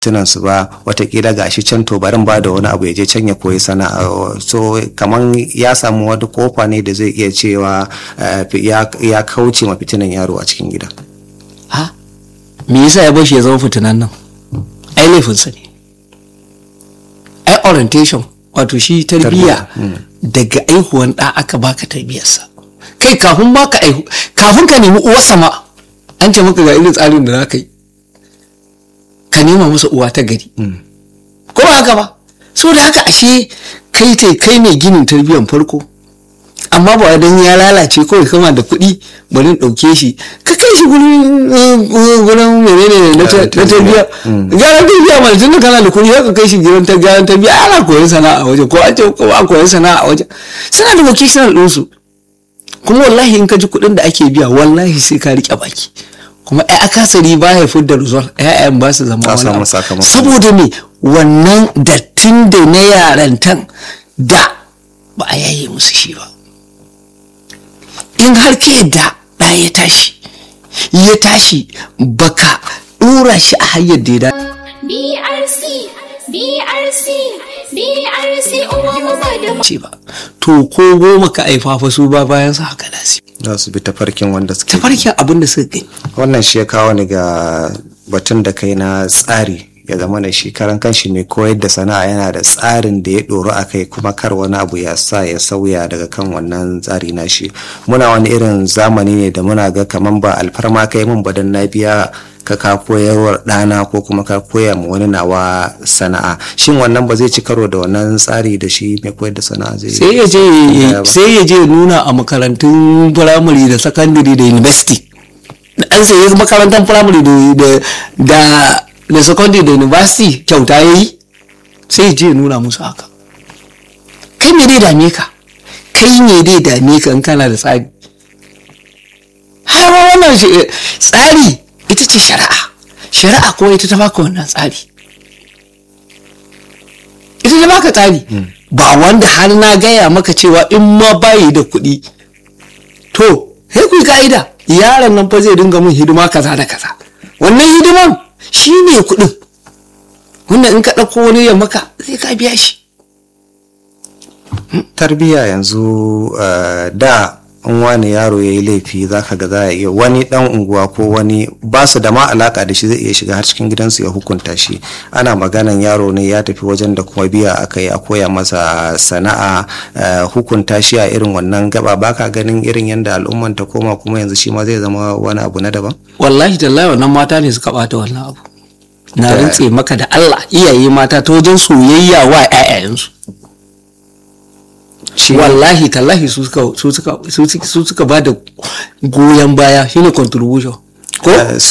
fitinan su ba watakila gashi can to barin ba da wani abu ya je can ya koyi sana'a so kaman ya samu wani kofa ne da zai iya cewa ya kauce ma fitinan yaro a cikin gida ha me yasa ya bashi ya zama fitinan nan ai laifinsa ne ai orientation wato shi tarbiyya daga aihuwan ɗa aka baka tarbiyarsa kai kafin baka aihu kafin ka nemi uwar sama an ce maka ga irin tsarin da za ka yi ka nema masa uwa ta gari ko ba haka ba so da haka ashe kai tai kai ne ginin tarbiyyar farko amma ba dan ya lalace kawai kama da kuɗi bari ɗauke shi ka kai shi gurin gurin menene na tarbiyya gyaran tarbiyya mana tun da kana da kuɗi ka kai shi gidan gyaran tarbiyya ana koyon sana'a a waje ko an ce ko an koyon sana'a a waje suna da vocational ɗinsu kuma wallahi in ka ji kuɗin da ake biya wallahi sai ka riƙe baki kuma ai akasari ba ya fi da result ƴaƴan ba su zama wani saboda me wannan dattin da na yarantan da ba a yaye musu shi ba in har ka yadda ɗa ya tashi ya tashi baka ɗora shi a hanyar da ya da BRC BRC BRC uwa mu ba da ce ba to ko goma ka aifa fa su ba bayan sa haka lasi za su bi tafarkin wanda suke tafarkin abin da suka gani wannan shi ya kawo ni ga batun da kai na tsari ya zama da shi karan kanshi mai koyar da sana'a yana da tsarin da ya ɗoro a kai kuma kar wani abu ya sa ya sauya daga kan wannan tsari na shi muna wani irin zamani ne da muna ga kaman ba alfarma kai mun badan na biya ka ka koyarwar ɗana ko kuma ka koya ma wani nawa sana'a shin wannan ba zai ci karo da wannan tsari da shi mai koyar da sana'a zai sai ya je sai ya je nuna a makarantun firamare da sakandare da university an sai makarantar firamare da da da secondary da university kyauta ya yi sai je nuna musu haka kai me dai dame ka kai me dai dame ka in kana da tsari har wannan tsari ita ce shari'a shari'a ko ita ta baka wannan tsari ita ta baka tsari ba wanda har na gaya maka cewa in ma bayi da kuɗi to sai ku yi ka'ida yaron nan fa zai dinga mun hidima kaza da kaza wannan hidiman shi ne kuɗin wanda in ka ɗauko wani ya maka zai ka biya shi tarbiyya yanzu da in wani yaro ya yi laifi za ka ga za a iya wani dan unguwa ko wani ba su da ma alaka da shi zai iya shiga har cikin gidansu ya hukunta shi ana maganan yaro ne ya tafi wajen da kuma biya aka yi a koya masa sana'a hukunta shi a irin wannan gaba baka ganin irin yadda al'umman ta koma kuma yanzu shi ma zai zama wani abu na daban wallahi tallahi wannan mata ne suka bata wannan abu na rantse maka da Allah iyaye mata ta wajen soyayya wa 'ya'yayensu wallahi tallahi su suka su suka su suka ba da goyon baya shine contribution ko